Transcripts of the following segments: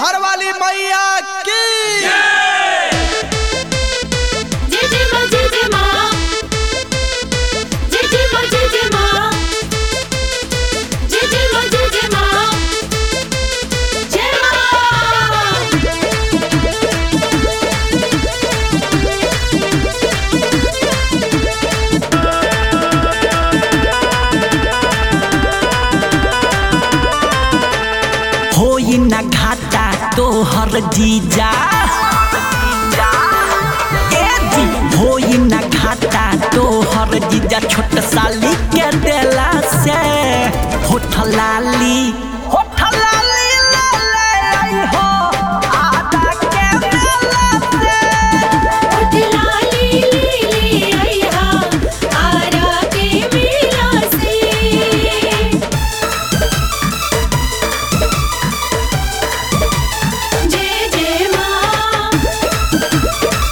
हर वाली मैया की जय जय मां जय जय मां जय जय मां जय जय मां जय जय मां जय जय मां जय मां होई ना घाटा तोहर जीजा ए जी होई ना घाटा तोहर जीजा छोट साली के देला से होठ लाली होठ लाली ले ले आई हो आदा के मेला से उठ लाली लीली आइहा आरा के मेला से जय जय मां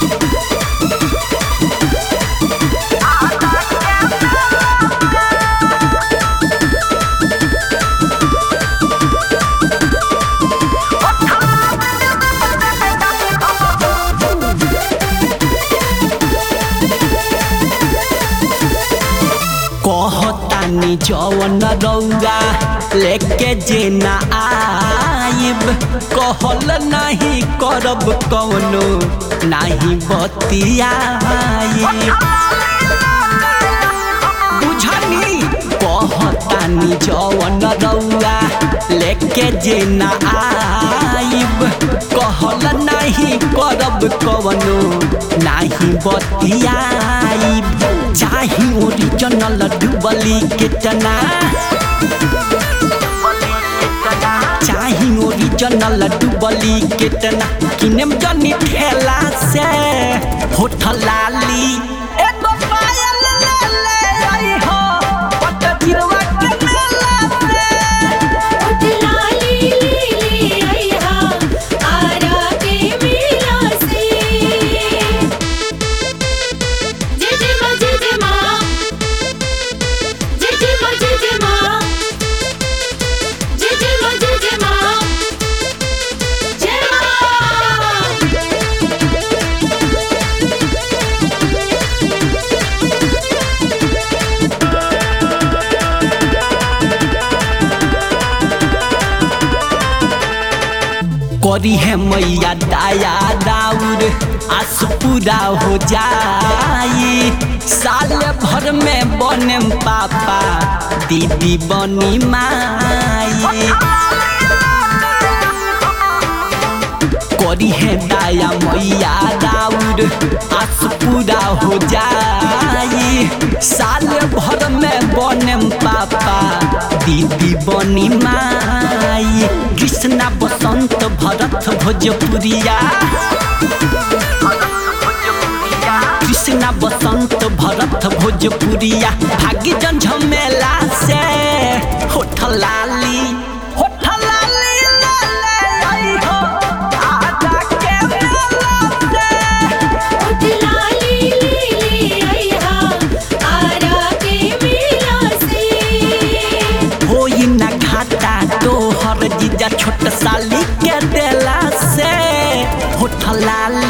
कहतानी जवन रौगा लेके जे ना आइब कहल नहीं करब कौनो नहीं बतियाइब बुझनी कहतानी जवन रौआ लेके जे ना आइब कहल नहीं करब कवनो नाही बतियाइब चाही ओरिजिनल डुबली केतना चाही ओरिजिनल डुबली केतना किनेम जनी ठेला से होठ लाली एगो पायल ले ले आई हो पट गिरवा के मेला से उठ लाली लीली आइहा आरा के मेला से जय जय मां जय जय मां जय जय मां जय जय मां जय जय मां जय जय मां जय मां करी है मैया दाया दाउर आस पूरा हो जाई साल भर में बने पापा दीदी बनी माई करी है दाया मैया दाउर आस पूरा हो जाई साल भर में बने पापा दीदी बनी माई कृष्णा बसंत भरत भोजपुरिया कृष्णा बसंत भरत भोजपुरिया भाग्य जन झमेला से होठ लाली होठ लाली ले ले आई हो आजा के मेला से उठ लाली लीली आइहा आरा के मेला से होई ना घाटा तोहर जीजा छोट साली के देला से होठ लाल